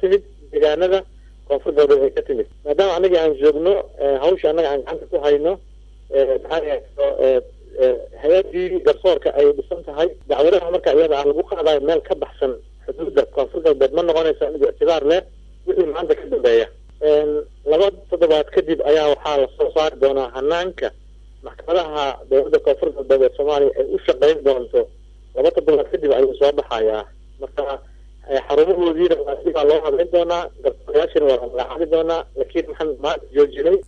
timid deegaanada koonfur galbeed ay ka timid maadaama annaga aan joogno hawsha annaga aan gacanta ku hayno maxaa hay-adii garsoorka ay dhisan tahay dacwadaha marka iyada ah lagu qaadayo meel ka baxsan xuduudda koonfur galbeed ma noqonaysa mid ictibaar leh wixii maanta ka dambeeya laba toddobaad kadib ayaa waxaa lasoo saari doonaa hanaanka maxkamadaha dowladda koonfur galbeed ee soomaaliya ay u shaqeyn doonto laba toddobaad kadib ayuu soo baxayaa marka xarumahoodiina waa dibaa loo habeyn doonaa garsoorayaashina waa la magacaabi doonaa laakiin waxaan maanta joojinay